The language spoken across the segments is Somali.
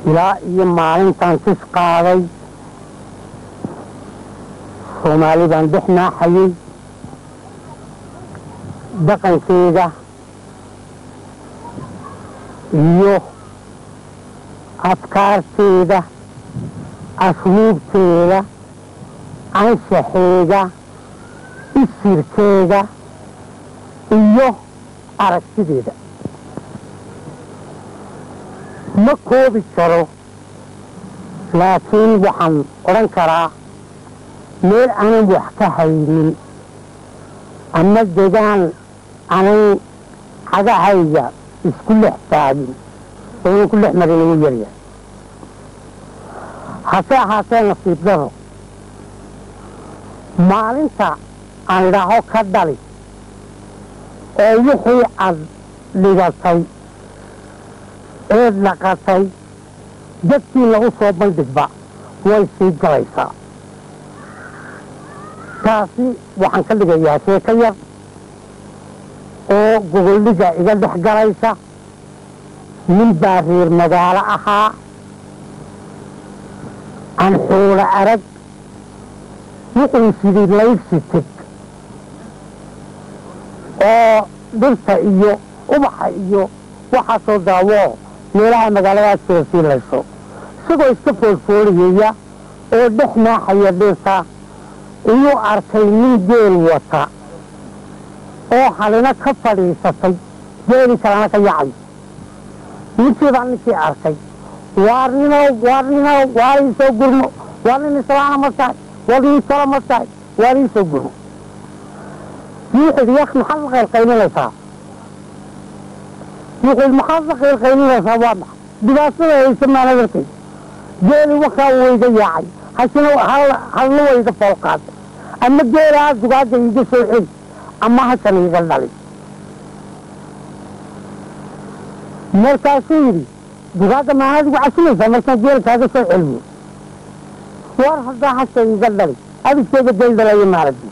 ilaa iyo maalintan tis qaaday soomaali baan dhex naaxayey dhaqankeeda iyo afkaarteeda asluubteeda anshaxeeda isirkeeda iyo aragtideeda ma koobi karo laakiin waxaan odhan karaa meel aanan wax ka haynin ama degaan aanan cagahayga isku lex taagin oonan ku lex marin ugu yaryahay hase ahaatee nasiib daro maalinta aan idhaaho ka dhali oo wixii aad dhigatay eed dhaqatay dadkii lagu soo bandhigba way sii galaysaa taasi waxaan ka dhigayaa sheeko yar oo gogoldhiga iga dhex galaysa nin baa reer magaalo ahaa aan xoolo arag wuxuu sidii laybsi teg oo dhirta iyo ubaxa iyo waxaasoo daawoo meelaha magaaladaas jira sii layso isagoo iska foolfooliyaya oo dhex naaxaya dhirta iyuu arkay nin geel wata oo halina ka fadhiisatay geeli kalena ka yacay ninkii baa ninkii arkay waarnino waarnino waar iisoo gurmo waar nin islaana ma tahay waar nin kale ma tahay waar iisoo gurmo wuxuu yidhi yak maxaad la qaylqaylinaysaa wuxuu yidhi maxaad la qaylqaylinaysaa waa maxa dhibaatada haysa maana darteed geeli wakaa wayga yaacay hasina halna wayga foolqaaday ama geelaha dugaagga iiga soo celi ama hasan iiga dhali markaasuu yidhi dugaagga maanaad igu casinaysaa markaan geel kaaga soo celiyo war haddaa hasa iiga dhali adigkeega geel dhalayo maaladi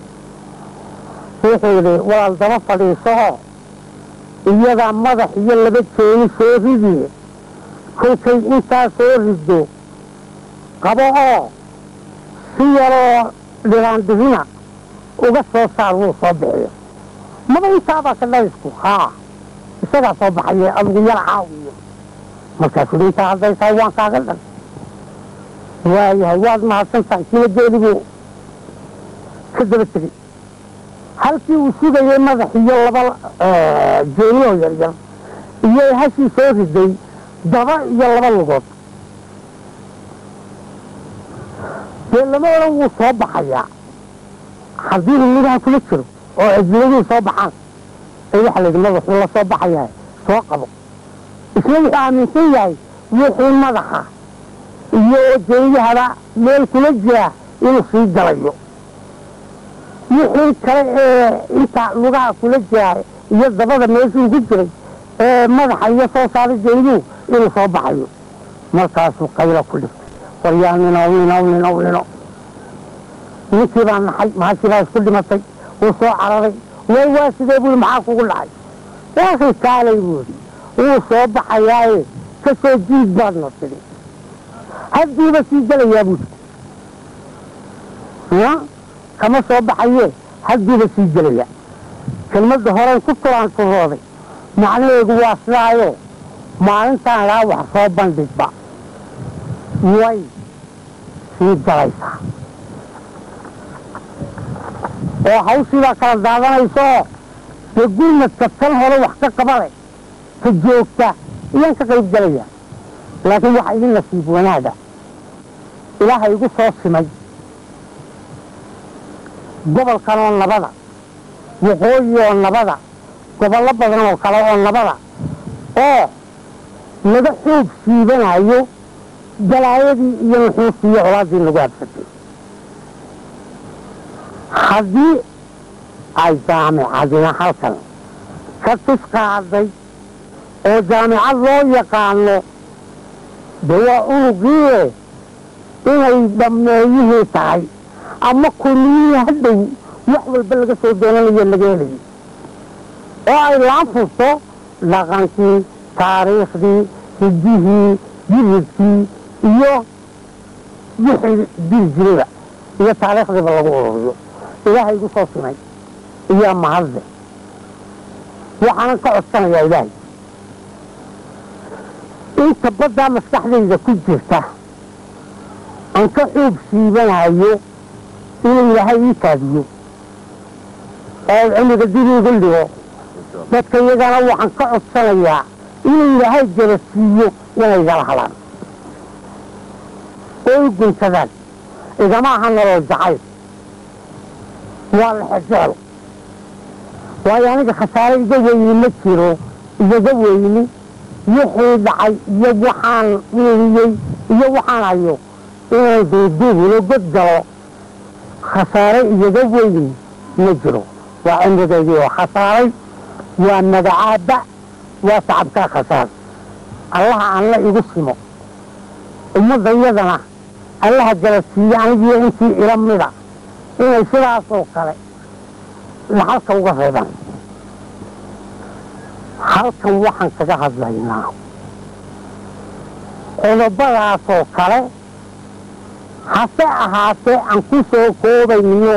wuxuu yidhi walaal daba fadhiisooo iyadaa madax iyo laba jeeni soo ridiye kolkay intaa soo rido qabo oo si yaroo dhiraandhirina uga soo saar wuu soo bixiyo maba intaabaa ka dhalisku haa isagaa soo baxaye adigu yar caawiyo markaasuu hi intaa hadday tahay waan kaaga dhan waayahay waad mahadsan tahay sina geeliguu ka daba tegey halkii uu sugayay madax iyo laba jeenioo yaryar iyo hashii soo riday daba iyo laba lugood dee lama odhan wuu soo baxayaa haddii hilidaha kula jiro oo cidladii soo baxaan ee waxaa layidhi madaxuu la soo baxayaa soo qabo isna wuxuu aaminsan yahay wixii madaxa iyo jeeyahaba meel kula jira inuu sii galayo wixii kale ee inta lugaha kula jira iyo dabada meeshuu ku jiray ee madaxa iyo soo saaray jeeyuhu inuu soo baxayo markaasuu qaylo ku dhigtay waryaa ninow ninow ninow nino ninkii baa naxay mahashii baa isku dhimatay wuu soo cararay way waa sidee buui maxaa kugu dhacay waakay kaalay buuri wuu soo baxayaaye ka soo jiid baadna tidhi haddiiba sii gelayaa buuri kama soo baxaye haddiiba sii gelaya kelmadda horen ku turaanturooday macnaheedu waa sidaayo maalintaan laa wax soo bandhigba way sii galaysaa oo hawshiibaa kala daadanaysaoo dee gurmadka tan hore wax ka qaba leh ka joogta iyaan ka qayb gelaya laakiin waxa idin nasiib wanaaga ilaaha igu soo simay gobolkan oo nabada waqooyi oo nabada gobollo badan oo kale oo nabada oo laga xoog siibanayo galaayadii iyo nuxuustii iyo colaaddii nagu habsatay haddii ay jaamicadina halkan ka tis qaaday oo jaamicad loo yaqaano de waa unugiie inay dhammeeyihii tahay ama kulmiyihii hadhow wax walba laga soo doonanayo laga helayo oo ay laan furto dhaqankii taariikhdii hidihii jiridkii iyo wixii diri jirayba iyo taariikhdiiba lagu ururiyo ilaahay igu soo simay iyo mahadle waxaanan ka codsanayaa ilaahay inta baddaa maskaxdayda ku jirta aan ka xoog siibanayo inuu ilaahay ii kaadiyo oo cimriga dib iigu dhigo dadka iyagana waxaan ka codsanayaa inuu ilaahay garasiiyo inay igala hadlaan oo i guntadaan igama aha nolol jacayl waa la xejeelo waayo aniga khasaare iga weyni ma jiro igaga weyni wixii dhacay iyo waxaan weeliyey iyo waxaan hayo inaan duuduubino god galo khasaare igaga weyni ma jiro waa cimrigaygii oo khasaaray waa magacaaba waa tacabkaa khasaar allaha alla igu simo ummadda iyadana allaha galasiiye anigiyo intii ila mida inay sidaasoo kale laxalka uga reebaan halkan waxaan kaga hadlaynaa qodobadaasoo kale hase ahaatee aan ku soo koobayno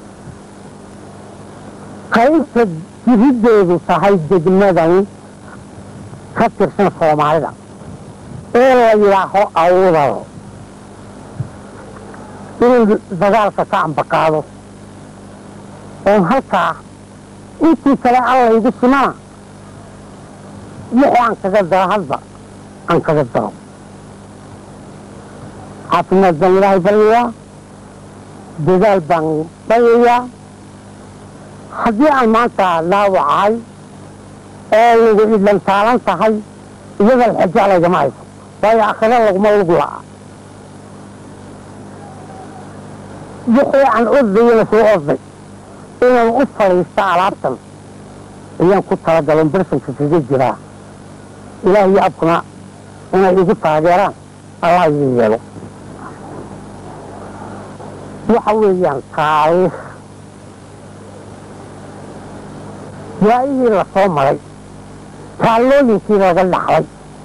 qaybta jiriddeedu tahay degmadan ka tirsan soomaalida ee la yidhaaho awdal inuu dagaalka ka ambaqaado oon halkaa intii kale alla igu simana wixii aan kaga daro hadba aan kaga daro caafimaad baan ilaahay baryayaa dadaal baan baryayaa haddii aan maanta dhaawacahay oo lagu idlantaalan tahay iyada alxaja laygama hayso waayo aakhiro laguma lug la'a wixii aan ordayana soo orday inaan u fadhiista alaabtan ayaan ku talagalon barsanka kaga jiraa ilaah iyo abkuna inay igu taageeraan allah iga yeelo waxa weeyaan taariikh waayihii la soo maray taallooyinkii laga dhaxlay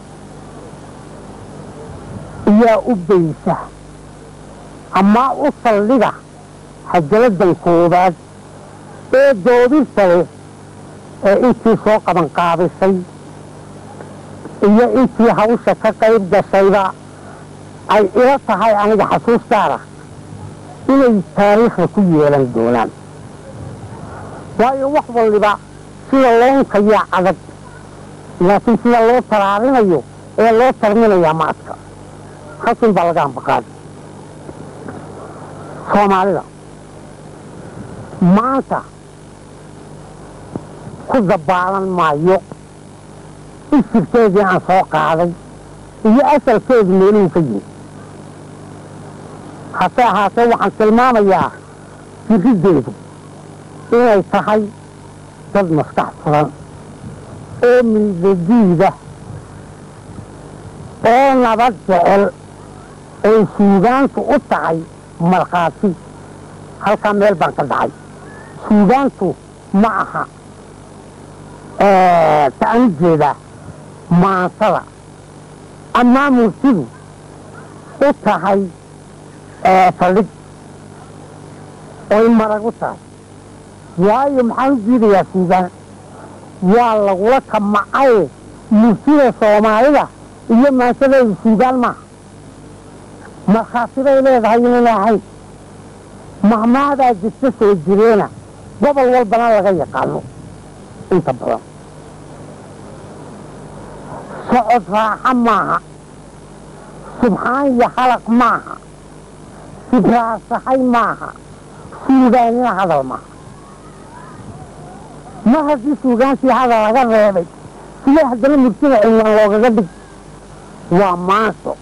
iyaa u baysa amaa u saldhiga hajaladan koowaad ee doodista leh ee intii soo qabanqaabisay iyo intii hawsha ka qayb gashayba ay ila tahay aniga xasuus gaara inay taariikhda ku yeelan doonaan waayo wax walliba sida loonkayaa adag laakiin sida loo taraarinayo ee loo tarminayaa ma adka halkin baa laga ambaqaaday soomaalida maanta ku dabaalan maayo isirkeedii aan soo qaaday iyo asalkeedu meeluhu ka yimi hase ahaatee waxaan tilmaamayaa jiriddeedu inay tahay dad maskax furan oo miidadiida oo nabad jecel ay suugaantu u tahay markhaati halkaa meel baan ka dhacay suugaantu ma aha ta'an jeeda maansada amaa murtidu u tahay faldhig oy marag u tahay waayo maxaan u diidayaa suugaan waa lagula kamacay murtida soomaalida iyo maansadeedu suugaan maaha markhaatibay leedahay inayna ahayn mahmaadaa jirta soo jireena gobol walbana laga yaqaano inta badan socod raaxa maaha subxaan iyo halaq maaha sibraasahay maaha suugaanina hadal maaha ma haddii suugaantii hadal laga reebay sidee haddana murtida cinwaan loogaga dhig waa maanso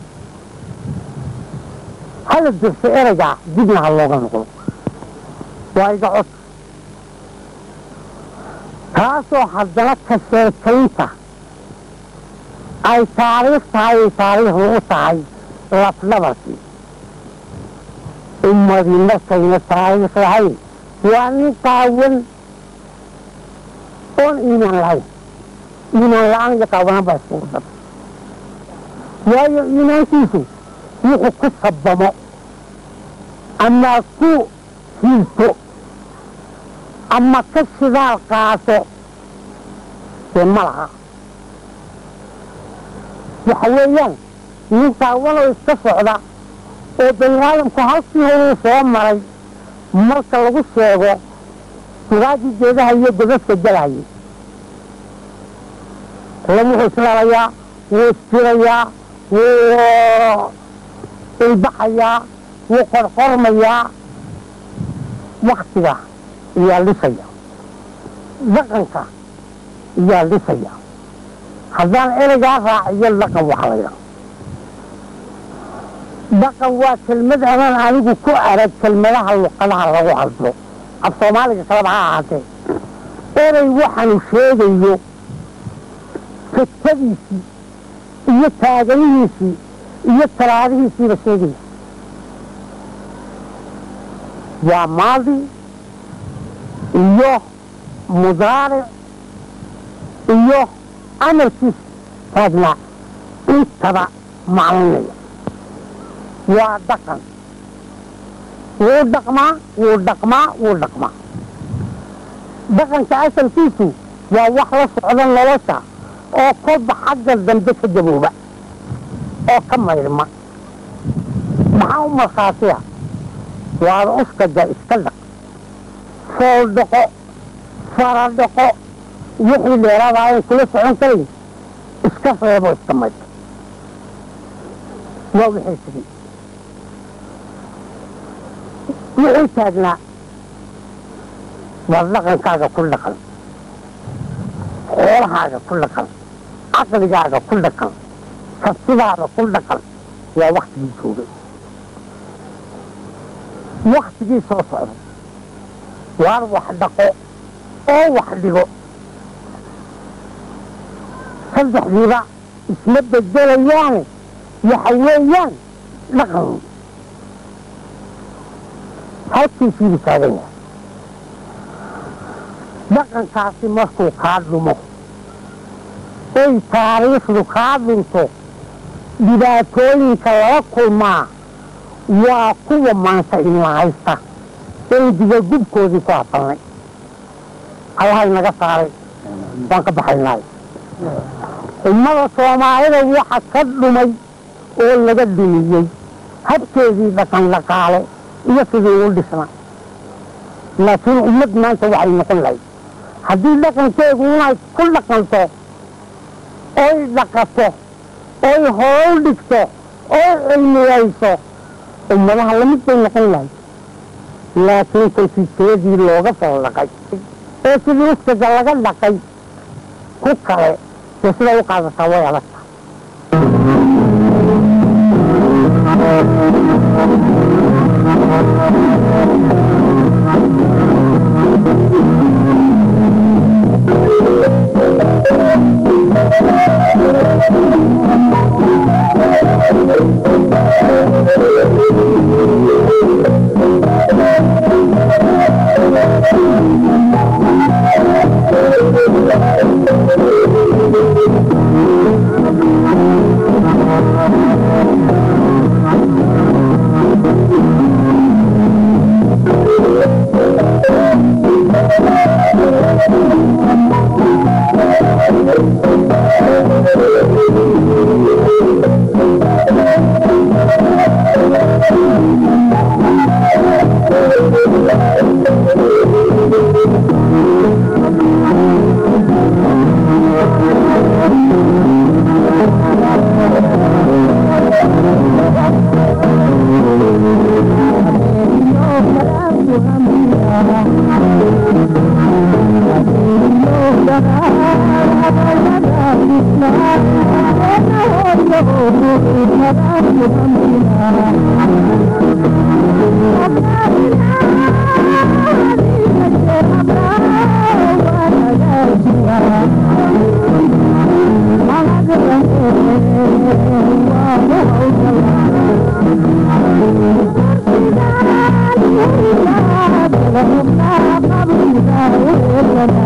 hala dirso ereygaa dibna ha looga noqdo waa iga cod taasoo haddana ka sheekaynta ay taariikh tahay ay taariikhdu u tahay lafdhabarkii ummadii markayna taariikh lahayn waa nin qaawan oon iimaan lahayn iimaan la-aan iyo qaawanaan baa iskugu dar waayo iimaankiisu wuxuu ku sabamo ama ku hiilto ama ka shidaal qaato dee ma laha waxa weeyaan ninkaa walow iska socda oo baniaadamku halkii horuu soo maray marka lagu sheego sugaagii geedaha iyo godadka galahayay lam wuxuu islalayaa wuu isjirayaa wuu ilbaxayaa wuu qorqormayaa waktiga iyaa lisaya dhaqanka iyaa lisaya haddaan ereygaa raaciyo dhaqan waxa la ydhaha dhaqan waa kelmad anaan anigu ku arag kelmadaha luqadaha lagu hadlo af soomaaliga kaleba ha ahaatee erey waxaanu sheegayo fadkadiisii iyo taaganihiisii iyo talaadihiisiiba sheegaya waa maadi iyo mudaaric iyo amalkiisa taagnaa intaba maclinaya waa dhaqan wuu dhaqmaa wuu dhaqmaa wuu dhaqmaa dhaqanka asalkiisu waa wax la socda nolosha oo kolba xagga dambe ka gabooba oo ka maydhma maxaa u markhaatiya waada uskaga iska dhaq fool dhaqo fara dhaqo wixii dheeraada ayan kula socon karayn iska reebo iska maydh waa wixii sigay wixii taagnaa waa dhaqankaaga ku dhaqan xoolahaaga ku dhaqan caqligaaga ku dhaqan kartidaada ku dhaqan waa waktigii joogay waktigii soo socday waar wax dhaqo oo wax dhigo saddexdiiba isma bedelayaane waxa weeyaan dhaqan halkiisiibu taagan yahay dhaqankaasi markuu kaa dhumo oy taariikhdu kaa dhunto dhibaatooyinka lala kulmaa waa kuwa maanta inla haysta eydiga gubkoodii ku hadalnay allahay naga saaray waan ka baxaynaay ummada soomaalida waxa ka dhumay oo laga dhumiyey habkeedii dhaqan dhaqaale iyo sidii u dhisna laakiin ummad maanta waxay noqon lahayd haddii dhaqankeedu inay ku dhaqanto oy dhaqato oy hool dhigto oy cilmiyayso ummadaha lamid bay noqon lahayd laakiin kolkii teedii looga soo dhaqay ee sidii uskaga laga dhaqay ku kale dee siday u qaadataa way adagta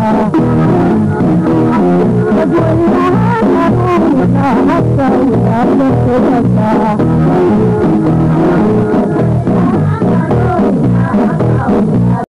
Thank you. Thank you.